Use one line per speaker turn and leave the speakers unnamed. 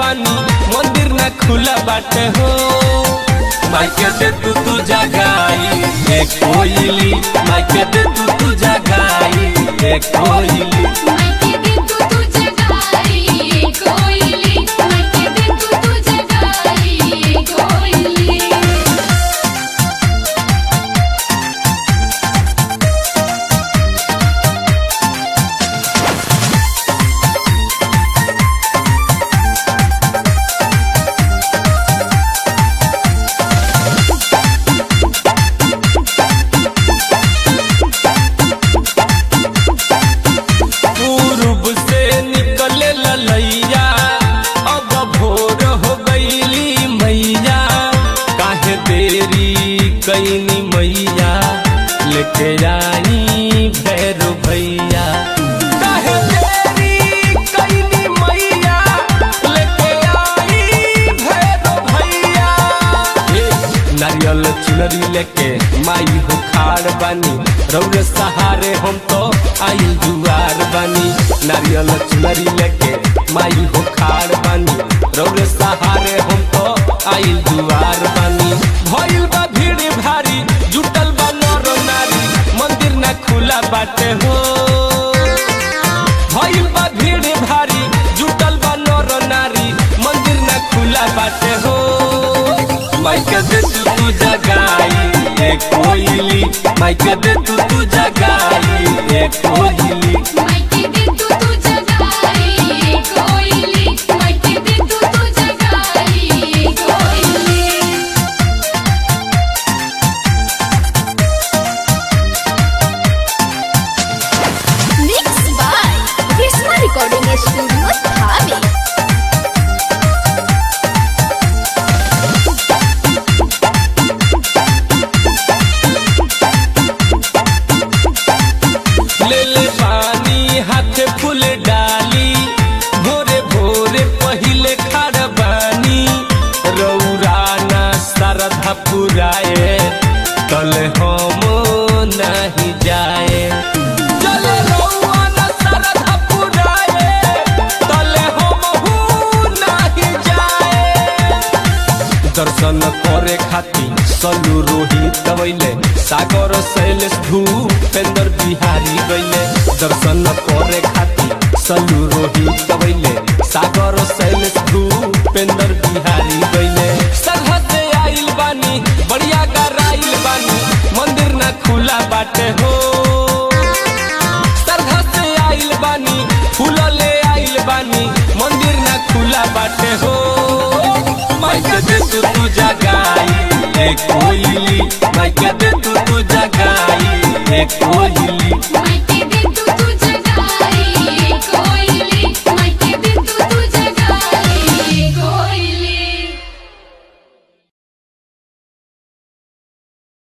बानी मंदिर ना खुला बाटे हो माइके दे तू तू जगाई ए कोयली माइके दे तू तू जगाई ए कोयली
मायके दे तू तू जगाई कोयली मायके दे तू तू जगाई कोयली
पूर्व से निकले ललैया अब भोर हो गईली मैया काहे देरी कैनी मैया लेके आई भैरो भैया काहे देरी कैनी मैया लेके आई भैरो भैया ए, नारियल चुनरी लेके माई हो खाड़ बानी रौरे सहारे हम तो आई दुआर बानी नारियल चुनरी लेके माई हो खाड़ बानी रौरे सहारे हम तो आई दुआर बानी भइल बा भीड़ भारी जुटल बा नर नारी मंदिर ना खुला बाटे हो भइल बा भीड़ भारी जुटल बा नर नारी मंदिर ना खुला बाटे हो माइके दे तू तू जगाई ए कोयली माइके दे तू तू जगाई ए कोयली
मायके दे तू तू जगाई कोयली मायके दे तू तू जगाई कोयली
Mixed by Krishna Recording Studio, Dhabi.
ले ले पानी हाथ फूल डाली भोरे भोरे पहिले खाड़ बानी रौरा ना सरधा पुराए तल हम नहीं जाए चले रौआ ना सरधा पुराए तल हम नहीं जाए दर्शन करे खातिर सलू रोहित गवैले सागर शैलेश भूपेंद्र बिहारी गैले दर्शन करे खातिर सलू रोहित गवैले सागर शैलेश भूपेंद्र बिहारी गैले सरहद से आइल बानी बढ़िया गराइल बानी मंदिर ना खुला बाटे हो सरधा से आइल बानी फूल ले आइल बानी मंदिर ना खुला बाटे हो माइके दे तू तू जगाई ए कोयली माइके दे तू